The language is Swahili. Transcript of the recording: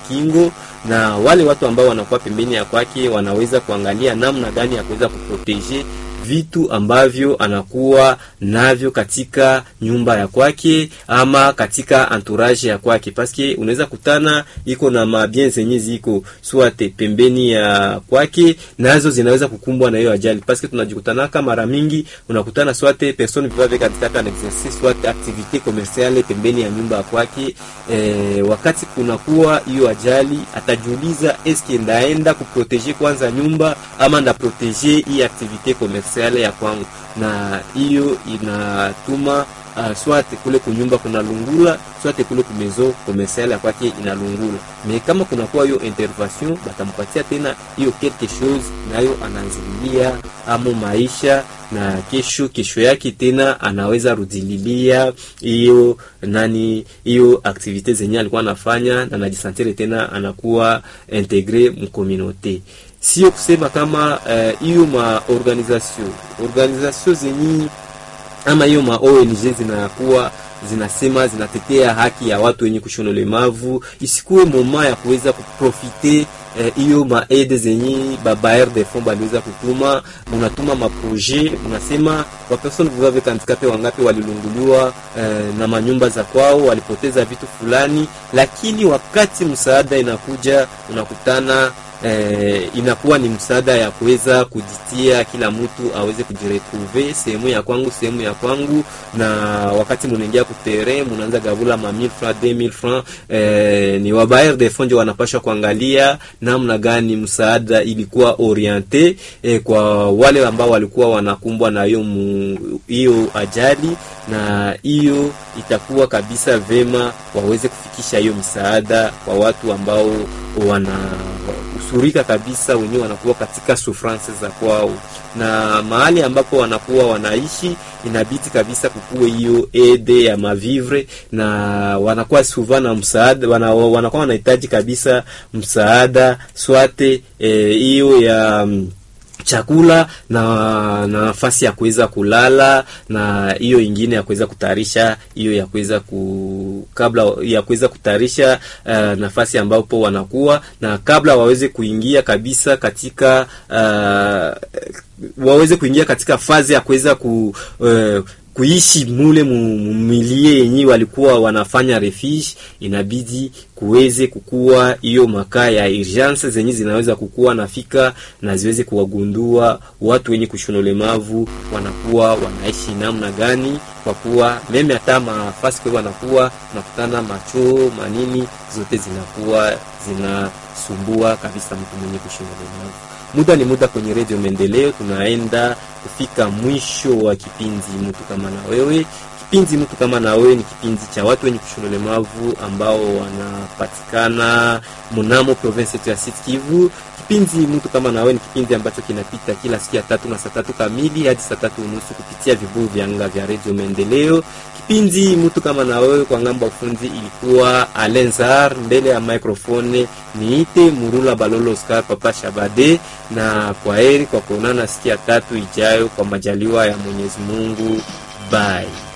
ukingo, na wale watu ambao wanakuwa pembeni ya kwake wanaweza kuangalia namna gani ya kuweza kuproteje vitu ambavyo anakuwa navyo katika nyumba ya kwake ama katika entourage ya kwake, paske unaweza kutana iko na mabien zenye ziko swate pembeni ya kwake, nazo zinaweza kukumbwa na hiyo ajali, paske tunajikutanaka mara mingi, unakutana swate personne vivave katika un exercice swate activite commerciale pembeni ya nyumba ya kwake. E, wakati kunakuwa hiyo ajali, atajiuliza eske ndaenda kuprotege kwanza nyumba ama ndaprotege hii activite commerciale ya kwangu, na hiyo inatuma uh, swate kule kunyumba kuna lungula swate kule kumezo commercial ya kwake inalungula. Me kama kunakuwa hiyo intervention, batampatia tena hiyo quelque chose, nayo anaanzililia amo maisha na kesho kesho yake tena anaweza rudililia hiyo nani hiyo activite zenye alikuwa anafanya na najisantire tena anakuwa integre mkomunote. Sio kusema kama hiyo uh, ma organisation organisation zenye ama hiyo ma ONG zinakuwa zinasema zinatetea haki ya watu wenye kushona ulemavu, isikuwe moma ya kuweza kuprofite hiyo eh, maaide zenye babaer de fond baliweza kutuma, munatuma maproje, munasema wa person vivave handicapé wangapi walilunguliwa eh, na manyumba za kwao, walipoteza vitu fulani, lakini wakati msaada inakuja unakutana Eh, inakuwa ni msaada ya kuweza kujitia, kila mtu aweze kujiretrouver sehemu ya kwangu, sehemu ya kwangu. Na wakati munaingia kutere, munaanza gavula ma 1000 francs 2000 francs, eh, ni wabayer de fond wanapasha kuangalia namna gani msaada ilikuwa oriente eh, kwa wale ambao walikuwa wanakumbwa na hiyo hiyo ajali, na hiyo itakuwa kabisa vema waweze kufikisha hiyo msaada kwa watu ambao wana surika kabisa wenyewe wanakuwa katika sufrance za kwao, na mahali ambapo wanakuwa wanaishi inabidi kabisa kukuwe hiyo ede ya mavivre, na wanakuwa suva na msaada wana, wanakuwa wanahitaji kabisa msaada swate hiyo e, ya chakula na na nafasi ya kuweza kulala na hiyo ingine ya kuweza kutayarisha hiyo ya kuweza ku kabla ya kuweza kutayarisha uh, nafasi ambapo wanakuwa na kabla waweze kuingia kabisa katika uh, waweze kuingia katika fazi ya kuweza ku uh, kuishi mule mumilie yenye walikuwa wanafanya refuge, inabidi kuweze kukua hiyo makaa ya urgence zenye zinaweza kukua nafika na ziweze kuwagundua watu wenye kushona ulemavu wanakuwa wanaishi namna gani, kwa kuwa meme hata mafasi kwa wanakuwa nakutana macho manini zote zinakuwa zinasumbua kabisa mtu mwenye kushona ulemavu. Muda ni muda kwenye redio Maendeleo, tunaenda kufika mwisho wa kipindi mtu kama na wewe. Kipindi mtu kama na wewe ni kipindi cha watu wenye kushona ulemavu ambao wanapatikana mnamo province yetu ya Sud Kivu. Kipindi mtu kama na wewe ni kipindi ambacho kinapita kila siku ya tatu na saa tatu kamili hadi saa tatu unusu kupitia vibuyu vya anga vya redio Maendeleo. Kipindi mtu kama na wewe kwa ngambo ya ufundi ilikuwa Alenzar, mbele ya microphone niite Murula Balolo Oscar Papa Shabade, na kwa heri kwa kuonana siku ya tatu ijayo kwa majaliwa ya Mwenyezi Mungu. Bye.